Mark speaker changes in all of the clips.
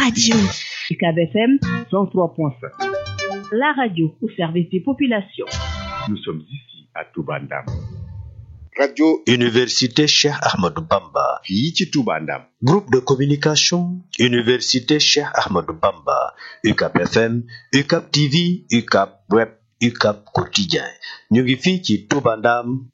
Speaker 1: radio.
Speaker 2: UCAB FM 103.5.
Speaker 1: La radio au service des populations.
Speaker 3: Nous sommes ici à Toubandam.
Speaker 4: radio
Speaker 5: Université Cheikh Ahmadou Bamba.
Speaker 3: fii ci Touba Ndam.
Speaker 5: Groupe de communication. Université Cheikh Ahmadou Bamba. UCAP FM, UCAP TV, UCAP Web, UCAP Quotidien. ñu ngi fii ci Touba Ndam.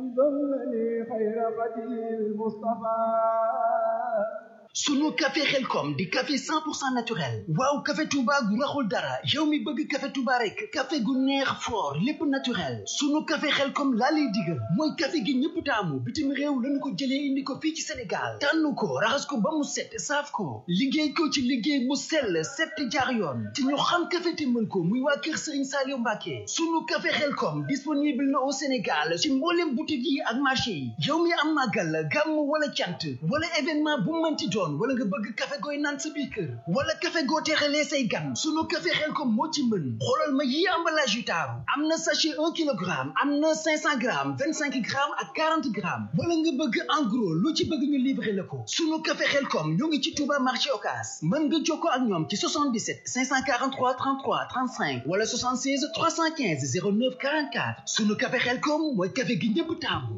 Speaker 6: sunu café xelkom di café 100% naturel waaw café touba gu raxul dara yow mi bëgg café touba rek café gu neex fort lépp naturel sunu café xelkom laa lay digal mooy café gi ñëpp taamu bitim réew lañu ko jëlee indi ko fii ci sénégal tànn ko raxas ko ba mu set saaf ko liggéey ko ci liggéey mu sell set jaar yoon te ñu xam café te mën ko muy waa kër sëriñ Saliou Mbacke sunu café xelkom disponible na au sénégal ci mboolem boutique yi ak marché yi yow mi am màggal gàmm wala cant wala événement bu mënti doon wala nga bëgg café gooy naan sa biir kër wala café goo teexalee say gan sunu café xel ko moo ci mën xoolal ma yi emballage yu taaru am na sachet un kilogramme am na cinq cent grammes vingt cinq grammes ak quarante grammes wala nga bëgg en gros lu ci bëgg ñu livrer la ko sunu café xel kom ñoo ngi ci Touba marché Ocass mën nga jokkoo ak ñoom ci 77 543 33 35 wala 76 315 09 44 sunu café xel kom mooy café gi ñëpp taamu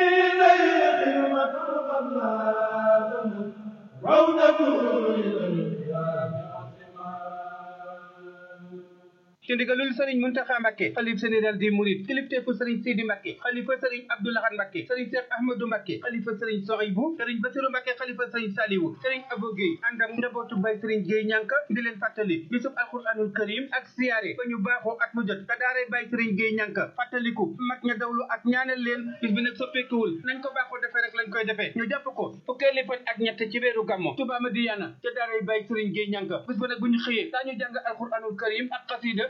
Speaker 7: ci ndigalul sëriñ Muntaxa Mbàkke xalif général des mourides kilifteefu sëriñ Sidi Mbàkke xalifa sëriñ Abdou Lahad Mbàkke sëriñ Cheikh Ahmadou Mbàkke xalifa sëriñ Sohaybu sëriñ Basiru Mbàkke xalifa sëriñ Saliwu sëriñ Abo Gueye ànd ak njabootu bay sëriñ Gueye ñànka di leen fàttali bisub alquranul karim ak siyaare ba ñu baaxoo at mu jot ka daaree bay sëriñ Gueye ñànka fàttaliku mag ña dawlu ak ñaanal leen bis bi nag soppeekuwul nañ ko baaxoo defee rek lañ koy defee ñu jàpp ko fukkeeli fan ak ñett ci weeru gàmmo Touba Madiyana ca daaree bay sëriñ Gueye ñànka bis ba nag bu ñu xëyee daañu jàng alquranul karim ak xasida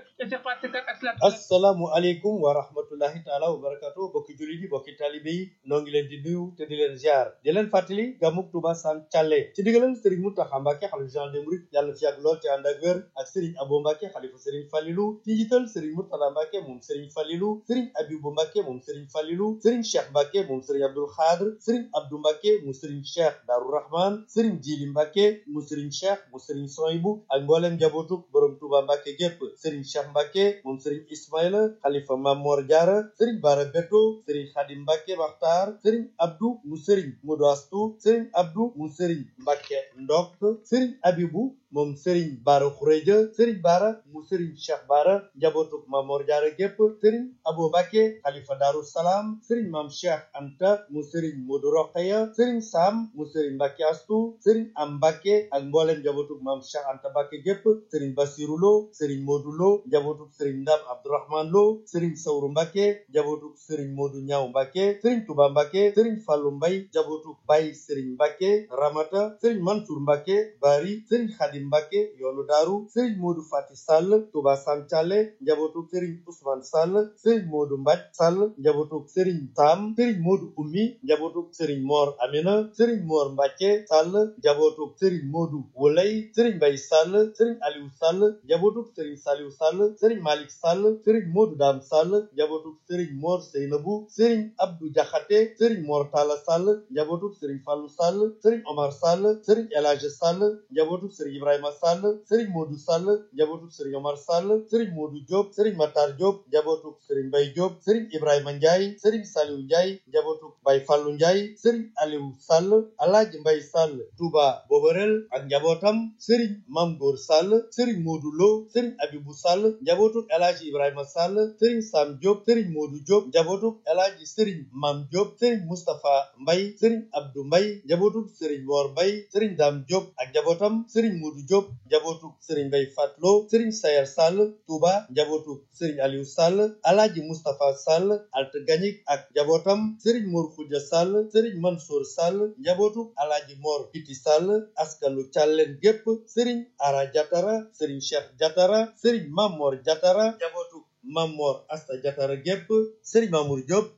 Speaker 8: assalaamu aleykum wa rahmatullahi taala wa barakatu bokki jullit yi bokki talibe yi noo ngi leen di nuyu te di leen ziar di leen fàttali gàmmug Touba Sam Thialé ci digalal Serigne Mountakha Mbacké xalifa général des mourides yàlla fi yàgg lool te ànd ak wér ak Serigne Abo Mbacké xalifa Serigne Falilou ci njiital Serigne Mourtada Mbacké moom Serigne Falilou Serigne Abibou Mbacké moom Serigne Falilou Serigne Cheikh Mbacké moom Serigne Abdoul Khadr Serigne Abdou Mbacké mu Serigne Cheikh Darou Rahman Serigne Djili Mbacké mu Serigne Cheikh mu Serigne Sohibou ak mbooleem njabootu borom Touba Mbacké gépp Serigne Cheikh Mbacké moom Serigne Ismaïla xalifa Mamor Diarra Serigne Bara Beto Serigne Khadim Mbacké Makhtar Serigne Abdou mu Serigne Modou Astou Serigne Abdou mu Serigne Mbacké Ndok Serigne Abibou moom Serigne Bara Khourédia Serigne Bara mu Serigne Cheikh Bara njabootu Mamor Diarra gépp Serigne Abou Mbacké xalifa Darou Salam Serigne Mam Cheikh Anta mu Serigne Modou Rokhaya Serigne Sam mu Serigne Mbacké Astou Serigne Am Mbacké ak mbooleem njabootu Mam Cheikh Anta Mbacké gépp Serigne Bassirou Lo Serigne Modou Lo njabootu Serigne Ndam Abdourahmane Lo Serigne Sawru Mbacké njabootu Serigne Modou Ñaaw Mbacké Serigne Touba Mbacké Serigne Fallou Mbaye njabootu Baye Serigne Mbacké Ramata Serigne Mansour Mbacké Bari Serigne Khadim Mbacké yoonu Daaru Serigne Modou Fati Sall Touba Sam Thialé njabootu Serigne Ousmane Sall Serigne Modou Mbaj Sall njabootu Serigne Sam Serigne Modou Oumy njabootu Serigne Mor Amina Serigne Mor Mbacké Sall njabootu Serigne Modou Wolay Serigne Mbaye Sall Serigne Aliou Sall njabootu Serigne Saliou Sall Serigne Malick Sall Serigne Modou Dam Sall njabootu Serigne Mor Seynabou Serigne Abdou Diakhaté Serigne Mor Talla Sall njabootu Serigne Fallou Sall Serigne Omar Sall Serigne El Hadj Sall njabootu Serigne Ibrahima Sall Serigne Modou Sall njabootu Serigne Omar Sall Serigne Modou Diop Serigne Matar Diop njabootu Serigne Mbaye Diop Serigne Ibrahima Ndiaye Serigne Saliou Ndiaye njabootu Baye Fallou Ndiaye Serigne Aliou Sall Alhaji Mbaye Sall Touba Boborel ak njabootam Serigne Mam Gor Sall Serigne Modou Lo Serigne Abibou Sall njabootu El Hadji Ibrahima Sall Serigne Sam Diop Serigne Modou Diop njabootu El Hadji Serigne Mam Diop Serigne Moustapha Mbaye Serigne Abdou Mbaye njabootu Serigne Mor Mbaye Serigne Dame Diop ak njabootam Serigne Modou Diop njabootu Serigne Mbaye Fatlo Serigne Sayer Sall Touba njabootu Serigne Aliou Sall Alhaji Moustapha Sall Alt Gagnic ak njabootam Serigne Mor Khoudia Sall Serigne Mansour Sall njabootu Alhaji Mor Kiti Sall askanu Thialène gépp Serigne Ara Diatara Serigne Cheikh Diatara Serigne Mamor Diatara njabootu Mamor Asta Diatara gépp Serigne Mamour Diop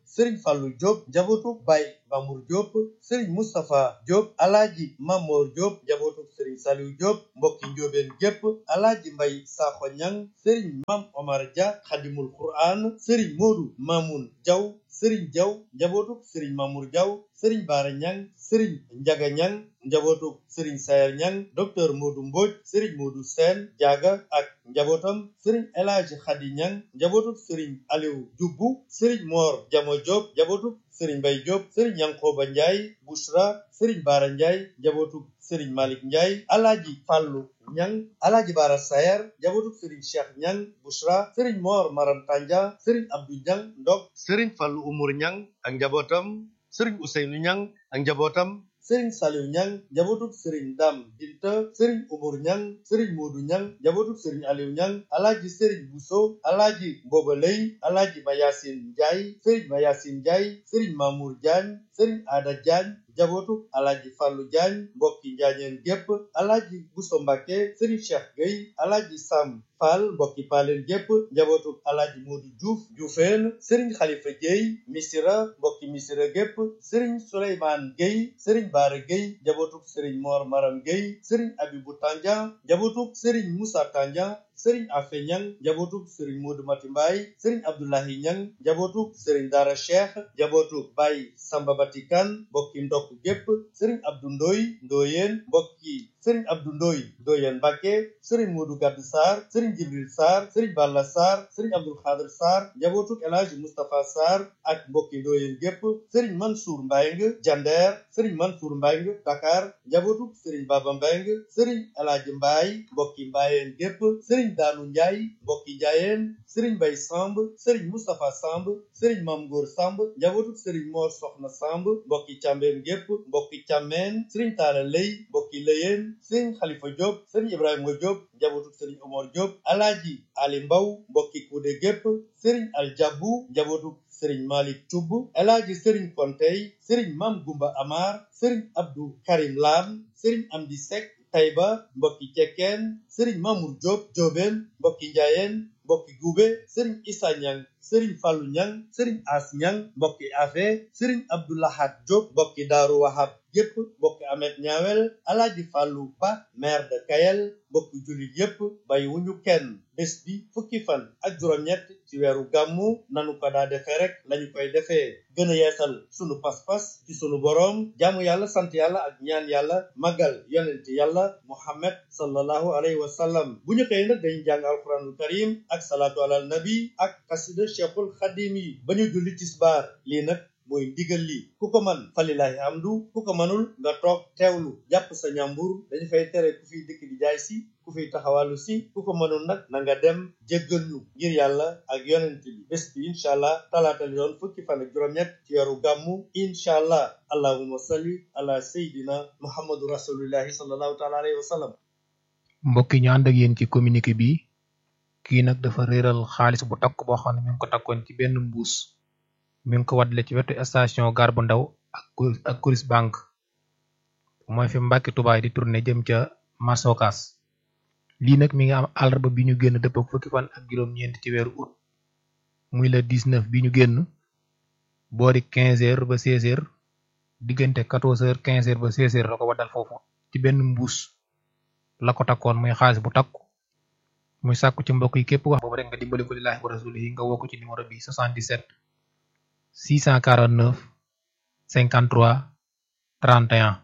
Speaker 8: sëriñ Fallou Diop njabootuk Baye Mamour Diop sëriñ Moustapha Diop alaaji Mamor Diop njabootuk sëriñ Saliou Diop mbokki njóobeen gépp alaaji Mbay Sakho Ñang sëriñ Mam Omar Dia xadimul Qur'an sëriñ Modou Mamoun Diaw sëriñ Diaw njabootuk sëriñ Mamour Diaw sëriñ Baara Ñang sëriñ Njaga Ñang njabootuk sëriñ Sayer Ñang docteur Modou Mbodj sëriñ Modou Sène Diaga ak njabootam sëriñ El Hadji Khady Ñang njabootuk sëriñ Aliou Dioubou sëriñ Mor Jamo Diop njabootuk sëriñ Mbay Diop sëriñ Yankoba Ndiaye Bouchra sëriñ Baara Ndiaye njabootuk sëriñ Malick Ndiaye alaaji Fàllu Ñang alaaji Baara Sayer njabootuk sëriñ Cheikh Ñang Bouchra sëriñ Mor Maram Tanja sëriñ Abdou Ñang Ndok sëriñ Fàllu Umur Ñang ak njabootam sëriñ Ousseynou Ñang ak njabootam sëriñ Saliou Ñang njabootuk sëriñ Dam Binta sëriñ Umur Ñang sëriñ Moodu Ñang njabootuk sëriñ Aliou Ñang alaaji sëriñ Bousso alaaji Mboba Lay alaaji Mayasin Njaay sëriñ Mayasin Njaay sëriñ Mamour Diagne sëriñ Ada Diagne njabootuk alaaji Fàllu Diagne mbokki njaañeen gépp alaaji Bousso Mbàkke sëriñ Cheikh Gueye alaaji Sam Fall mbokki paaleen gépp njabootuk alaaji Moodu Diouf Dioufeen sëriñ Xalifa Gueye Misira mbokki Misira gépp sëriñ Souleymane Gueye sëriñ Baara Gueye njabootuk sëriñ Mor Maram Gueye sëriñ Abibu Tandian njabootuk sëriñ Moussa Tandian sëriñ Afe Ñang njabootuk sëriñ Modou Mati Mbaye sëriñ Abdoulahi Ñang njabootuk sëriñ Dara Cheikh njabootuk Baye Samba Batikan mbokki ndokk gépp sëriñ Abdou Ndoy Ndoyeen mbokki sëriñ Abdou Ndoy Ndoyeen Mbàkke sëriñ Modou Gadd Sarr sëriñ Jibril Sarr sëriñ Balla Sarr sëriñ Abdul Xaadir Sarr njabootuk El Hadji Moustapha Sarr ak mbokki Ndoyeen gépp sëriñ Mansour Mbayng Jander sëriñ Mansour Mbayng Dakar njabootuk sëriñ Baba Mbayng sëriñ El Hadji Mbaye mbokki Mbayeen gépp sëriñ Daanu Njaay mbokki Njaayeen sëriñ Bay Samb sëriñ Moustapha Samb sëriñ Mam Góor Samb njabootuk sëriñ Mor Soxna Samb mbokki Càmbeen gépp mbokki Càmmeen sëriñ Taala Lay mbokki Lëyeen sëriñ Xalifa Diop sëriñ Ibrahima Diop njabootuk sëriñ Omar Diop alaaji Ali Mbaw mbokki Kuude gépp sëriñ Aljabu njabootuk sëriñ Malik Cubb alaaji sëriñ Kontey sëriñ Mam Gumba Amar sëriñ Abdou Karim Lam sëriñ Amdi Sek Tayba mbokki Cekkeen sëriñ Mamour Diop Diobeen mbokki Njaayeen mbokki Gube sëriñ Issa Ñang sëriñ Fallu Ñang sëriñ As Ñang mbokki Afe sëriñ Abdoulahat Diop mbokki Daaru Wahab yépp mbokki Amet Ñaawel alaaji Fallu Ba maire de Kayel mbokki jullit yépp bay wuñu kenn bés bi fukki fan ak juróom-ñett ci weeru gàmmu nanu ko daa defee rek lañu koy defee gën a yeesal sunu pas-pas ci sunu boroom jaamu yàlla sant yàlla ak ñaan yàlla magal yonent yàlla muhammad sallallahu alayhi wa sallam bu ñu xëyee nag dañu jàng alquranul karim ak salaatu alal nabi ak xasida cheikhul xadim yi ba ñu julli tisbaar lii nag mooy ndigal li ku ko man falilahi hamdu ku ko manul nga toog teewlu jàpp sa ñàmbur dañu fay tere ku fiy dëkk di jaay si ku fiy taxawalu si ku ko mënul nag na nga dem jéggal ñu ngir yàlla ak yonent bi bés bi incha allah talaata li doon fukki fan ak juróom-ñett ci weeru gàmmu incha allah allahumma salli ala sayidina muhammadu rasulillahi sallallahu taala alayhi wa sallam
Speaker 9: mbokk yi ñu ànd ak yéen ci communiqué bi kii nag dafa réeral xaalis bu takk boo xam ne mi ngi ko takkoon ci benn mbuus mi ngi ko waddale ci wetu station gare bu ndaw ak ak Coris bank mooy fi Mbàkke Tubaay di tourné jëm ca Masokas lii nag mi ngi am àllarba bi ñu génn dëpp ak fukki fan ak juróom-ñeent ci weeru août muy le 19 bi ñu génn boori 15 heures ba 16 heures diggante 14 heures 15 heures ba 16 heures la ko waddal foofu ci benn mbuus la ko takkoon muy xaalis bu takku muy sàkku ci mbokk yi képp wax boobu rek nga dimbali ko lillaahi wa rasulihi nga woo ko ci numéro bi 77 649 53 31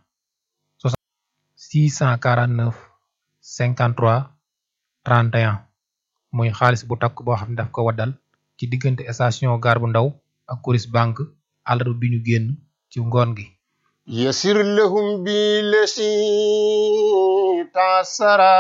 Speaker 9: 649 53 31 muy xaalis bu takk boo xam ne daf ko waddal ci diggante station gare bu ndaw ak Coris bank àllarba bi ñu génn ci ngoon gi
Speaker 10: يسر لهم بالذي تعسرا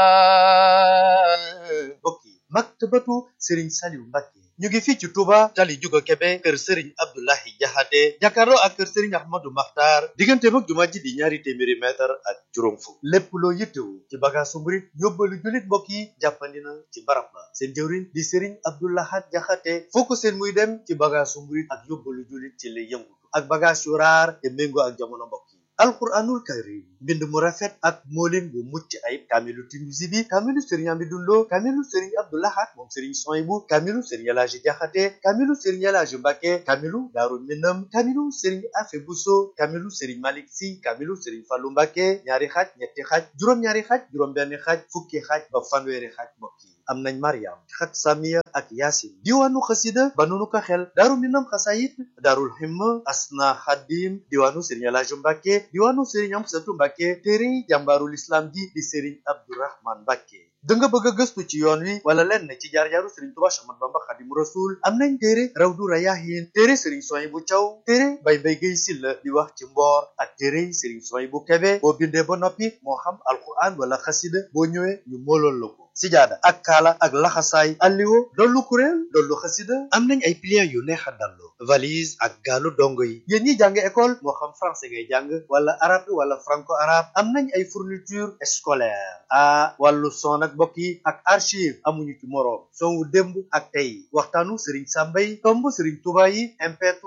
Speaker 8: mbokk yi maktabatu sëriñ Saliou Mbacke ñu ngi fii ci Touba tali Juga Kebe kër sëriñ Abdoulahi Jaxate jàkkaarloo ak kër sëriñ Ahmadou Makhtar diggante mag jumaa ji di ñaari téeméeri mètre ak juróom fukk lépp loo yittewu ci bagaasu murit yóbbalu jullit mbokk yi jàppandi na ci barab ba seen jëwriñ di sëriñ Abdoulahat Jaxate foo ko seen muy dem ci bagaasu murit ak yóbbalu jullit ci lay yëngutu ak bagaas yu raar te méngoo ak jamono mbokk yi alquranul karim mbind mu rafet ak moolin bu mucc ayib kaamilu Tinuusi bi kaamilu sëriñ Amidou Lo kaamilu sëriñ Abdou Lahad moom sëriñ Soyibu kaamilu sëriñ Elaaji Jaxate kaamilu sëriñ Elaaji Mbàkke kaamilu Daaru Minam kaamilu sëriñ Afe Buso kaamilu sëriñ Malik Si kaamilu sëriñ Fallu Mbàkke ñaari xaaj ñetti xaaj juróom-ñaari xaaj juróom-benn xaaj fukki xaaj ba fanweeri xaaj mbokk yi am nañ Mariam xat Samiya ak Yaasin diwaanu xasida ba nunu ko xel Daaru Minam xasayit Daarul Himma Asna Xadim diwaanu sëriñ Elaaji Mbàkke diwaanu sëriñ Amsatu Mbàkke téere jàmbaarul islam ji di sëriñ Abdourahman Mbàkke da nga bëgg a gëstu ci yoon wi wala lenn ci jaar-jaaru sëriñ Tuubaa Séex Ahmadu Bamba Xaadimu Rasuul am nañ téere Rawdu Rayaahiin téere sëriñ Suwaybu Caw téere Bay Mbay Gay Silla di wax ci mboor ak téere sëriñ Suwaybu Kebe boo bindee ba noppi moo xam alquran wala xasida boo ñëwee ñu moolool la ko sijaada ak kaala ak laxasaay alliwo dollu kuréel dollu xasida am nañ ay pliants yu neex a dallu valise ak gaalu dongo yi yéen ñi jàng école moo xam français ngay jàng wala arabe wala franco arabe am nañ ay fourniture scolaire a wàllu son ak mbokk yi ak archive amuñu ci moroom son wu démb ak tey waxtaanu Serigne Samba yi tomb Serigne Touba yi MP3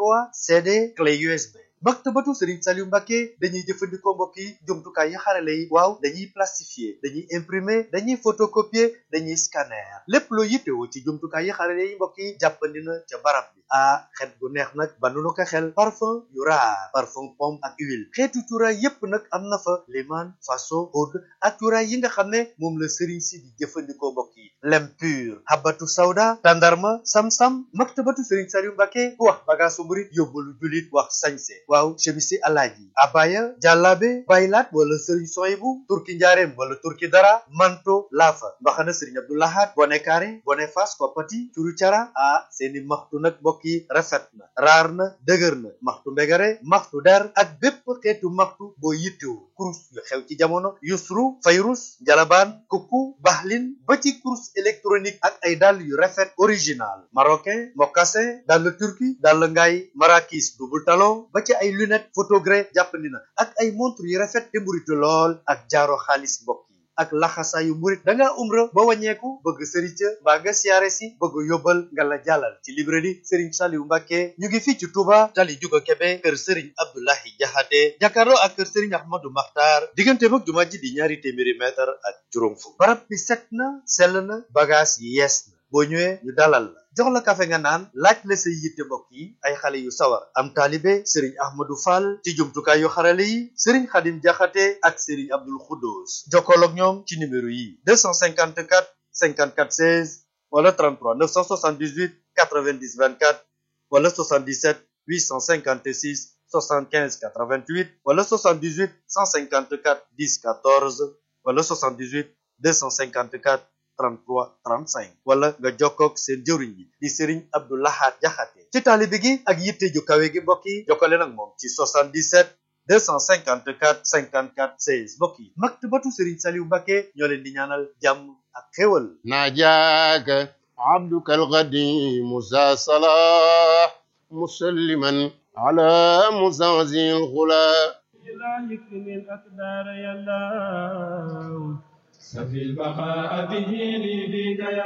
Speaker 8: CD clé USB maktabatu Serigne Saliou Mbacké dañuy jëfandikoo mbokk yi jumtukaay yi xarale yi waaw dañuy plastifier dañuy imprimer dañuy photocopier dañuy scanner lépp loo yittewoo ci jumtukaay yi xarale yi mbokk yi jàppandi na ca barab bi ah xet gu neex nag ba nu ko xel parfum yu raar parfum pomme ak huile xeetu cuuraay yépp nag am na fa liman faso oud ak cuuraay yi nga xam ne moom la Serigne si di jëfandikoo mbokk yi lem pur habatu sawda tandarma sam-sam maktabatu Serigne Saliou Mbacké ku wax bagaasu murit yóbbalu julit wax sañse waaw chemisi alaaji abaya jàllaabe baylaat wala sëriñ soyibu turki njaareem wala turki dara manto laafa mbaxana sëriñ Abdou Lahad bone kaare bone fas koppati curu cara ah seeni maxtu nag mbokk yi rafet na raar na dëgër na maxtu mbegare maxtu der ak bépp xeetu maxtu boo yittewu kurus yu xew ci jamono yusru fayrus jalabaan kukku baxlin ba ci kurus électronique ak ay dàll yu rafet original marocain mocassin dàll turki dàll ngaay marakis double talon ba ci ay lunette photogré jàppandi na ak ay montre yu rafet te mburitu lool ak jaaro xaalis mbokk yi ak laxasaayu murit da ngaa umra ba wàññeeku bëgg sëriñ ca mbaa nga siyaare si bëgg yóbbal nga la jàllal ci librairie Serigne Saliou Mbacké ñu ngi fii ci Touba tali juga Kebe kër Serigne Abdoulahi Jaxate jàkkaarloo ak kër Serigne Ahmadou Makhtar diggante mag jumaa ji di ñaari téeméeri mètre ak juróom fukk barab bi set na sell na bagage yi yees na boo ñëwee ñu dalal la jox la kafe nga naan laaj la say yitte mbokk yi ay xale yu sawar am taalibe sëriñ ahmadou fall ci jumtukaay yu xarale yi sëriñ xadim jaxate ak sëriñ abdul xuddoos jokkool ak ñoom ci numéro yi 254 54 16 wala 33 978 90 24 wala 77 856 75 88 wala 78 154 10 14 wala 78 254 33 35 wala nga jokkoog seen jëwriñ bi di Serigne Abdou Lahad Jaxate ci taalibe gi ak yitte ju kawe gi mbokk yi jokkale nag moom ci 77 254 54 16 mbokk yi maktabatu Serigne Saliou Mbacké ñoo leen di ñaanal jàmm ak xéwal
Speaker 10: ناجاك عبدك القديم ذا صلاح مسلما على مزازي الغلا
Speaker 11: إلهك من أقدار يا الله سفي البقاء به لي بك يا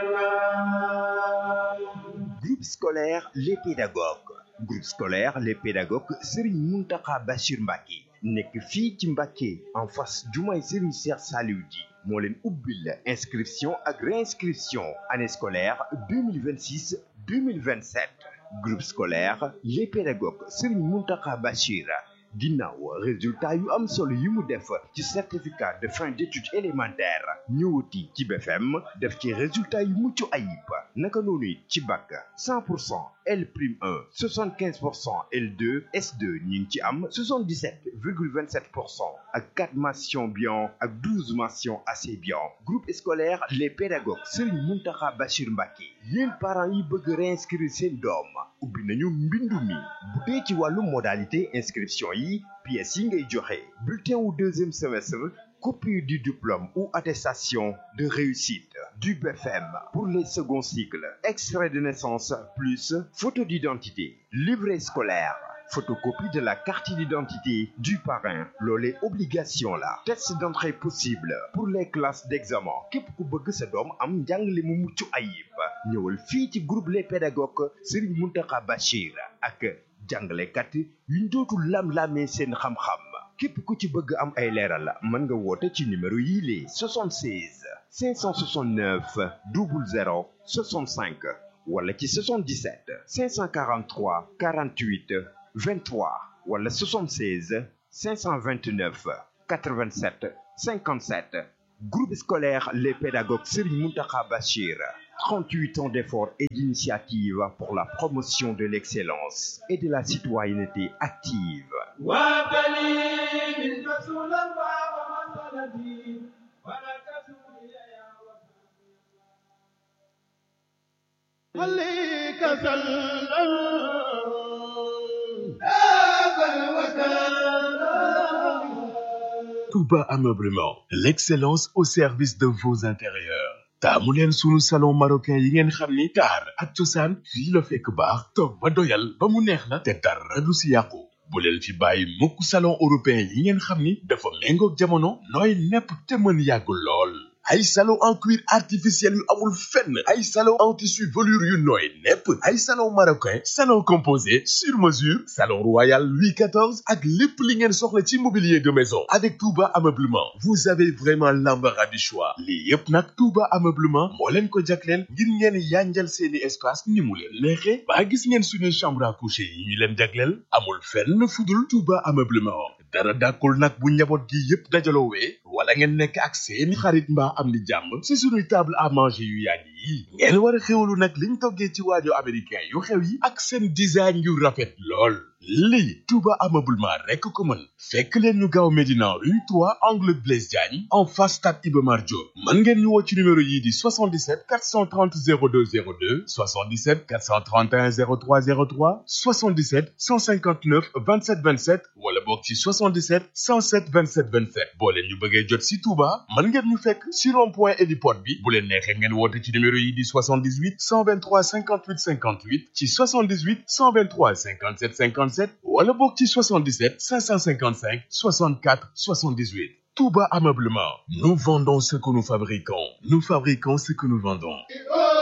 Speaker 11: الله
Speaker 3: Groupe scolaire Les Pédagogues groupe scolaire Les Pédagogues Serigne Mountakha Bachir Mbacké nekk fii ci Mbacké en face jumaay Serigne Cheikh Saliou Di moo leen ubbil inscription ak réinscription année scolaire 2026 2027 groupe scolaire Les Pédagogues Serigne Mountakha Bachir ginnaaw résultat yu am solo yi mu def ci certificat de fin d'études élémentaires ñëwati ci BFM def ci résultat yu mucc ayib naka noonu it ci bac 100 pour cent L prime 1 75 pour cent L2 S2 ñu ngi ci am 77 virgule 27 pour cent ak 4 mentions bien ak 12 mentions assez bien groupe scolaire les pédagogues Serigne Mountakha Bachir Mbacké yéen parents yi bëgg réinscrire seen doom ubbi nañu mbindu mi bu dee ci wàllu modalité inscription yi pièces yi ngay joxe bulletin wu deuxième semestre copie du diplôme ou attestation de réussite du BFM pour les seconds cycles extrait de naissance plus photo d'identité livret scolaire photocopie de la carte d'identité du parrain loolee obligation la test d'entrée possible pour les classes d'examen képp ku bëgg sa doom am njàngale mu mucc ayib ñëwal fii ci groupe les pédagogues Serigne Mountakha Bachir ak jàngalekat yuñ dootul lam-lamee seen xam-xam képp ku ci bëgg am ay leeral mën nga woote ci numéro yii lée 76 569 00 65 wala ci 77 543 48 23 wala 76 529 87 57 groupe scolaire les pédagogues Serigne Mountakha Bachir 38 ans d'efforts et d'initiatives pour la promotion de l'excellence et de la citoyenneté active
Speaker 11: عليك سلام
Speaker 12: Touba Ameublement, l'excellence au service de vos intérieurs. taamu leen sunu salon marocain yi ngeen xam ni taar ak cosaan fii la fekk baax toog ba doyal ba mu neex la te dara du si yàqu bu leen fi bàyyi mukk salon européen yi ngeen xam ni dafa méngoog jamono nooy nepp te mën yàgg lool ay salon en cuir artificiel yu amul fenn ay salon en tissu velours yu nooy nepp ay salon marocain salon composé sur mesure salon royal Louis XIV ak lépp li ngeen soxla ci mobilier de maison avec Touba Ameublement vous avez vraiment l'embarras du choix lii yépp nag Touba Ameublement moo leen ko jagleel ngir ngeen yanjal seeni espace ni mu leen neexe ba gis ngeen suñu chambre à coucher yi ñu leen jagleel amul fenn fudul Touba Ameublement dara dàkkul nag bu njaboot gi yépp dajaloowee wala ngeen nekk ak seeni xarit mbaa am ni jàmm ci suñuy table à manger yu yàgg yi ngeen war a xewlu nag liñ toggee ci waajo américain yu xew yi ak seen design yu rafet lool lii Touba Ameublement rekk ko mën fekk leen ñu gaaw Médina rue 3 angle Blaise Diagne en face stade Iba Mar Diop mën ngeen ñu woo ci numéro yii di 77 430 02 02 77 431 03 03 77 159 27 27 wala boog ci 77 107 27 27 boo leen ñu bëggee jot si Touba mën ngeen ñu fekk si rond point héliport bi bu leen neexee ngeen woote ci numéro yi di 78 123 58 58 ci 78 123 57 57 wala boog ci 77 555 64 78 Touba Ameublement nous vendons ce que nous fabriquons nous fabriquons ce que nous vendons